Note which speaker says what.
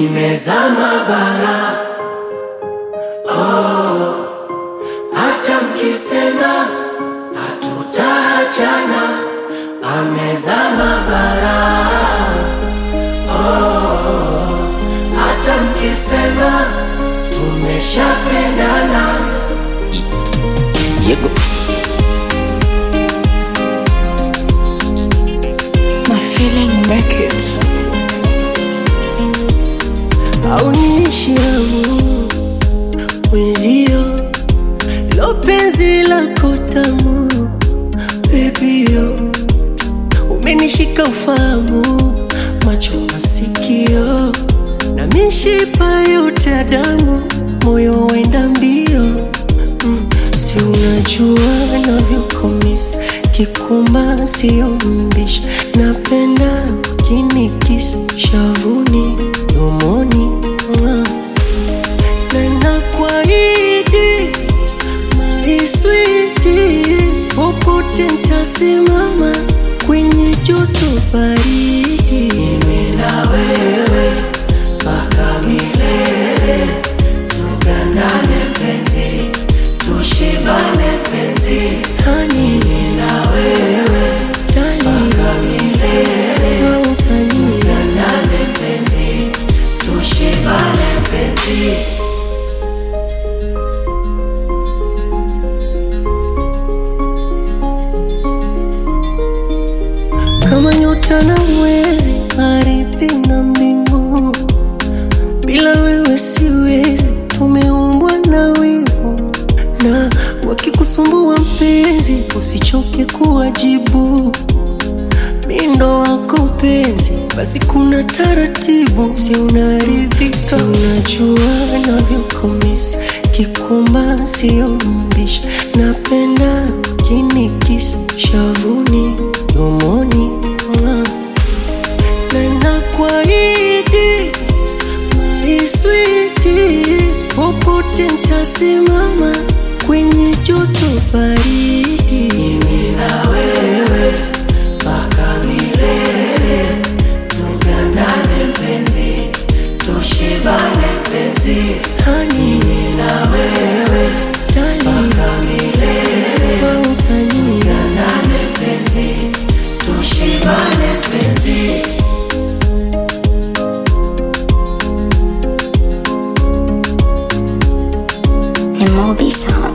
Speaker 1: nimezama bara oh, hata mkisema hatutaachana, amezama bara oh, hata mkisema tumeshapendana
Speaker 2: Yego.
Speaker 3: My feeling make it.
Speaker 1: aunishi yangu mwenzio lo penzi lako tamu bebio umenishika ufahamu macho masikio na mishipa yote ya damu moyo wenda mbio mm, si unajua navyokomis kikumba sio mbisha napenda kinikisi shavuni domoni mwa na nakuahidi maiswiti popote ntasimama kwenye joto baridi mimi na wewe mpaka milele tugandane penzi tushibane penzi hani mimi na wewe mpaka milele tugandane penzi tushibane penzi kama nyota na mwezi, ardhi na mbingu. Bila wewe siwezi, tumeumbwa na wivu, na wakikusumbua mpenzi, usichoke kuwajibu. Mindo wako mpenzi, basi kuna taratibu, si unaridhika? Si unajua navyokomisi kikumba, sio mbisha, napenda kinikisi shavuni, domoni mwa na nakuahidi maiswiti, popote ntasimama kwenye joto baridi, mimi na wewe mpaka milele, tugandane penzi, tushibane penzi, hani mimi na wewe mpaka milele, tugandane penzi, tushibane penzi.
Speaker 2: And Moby Sound.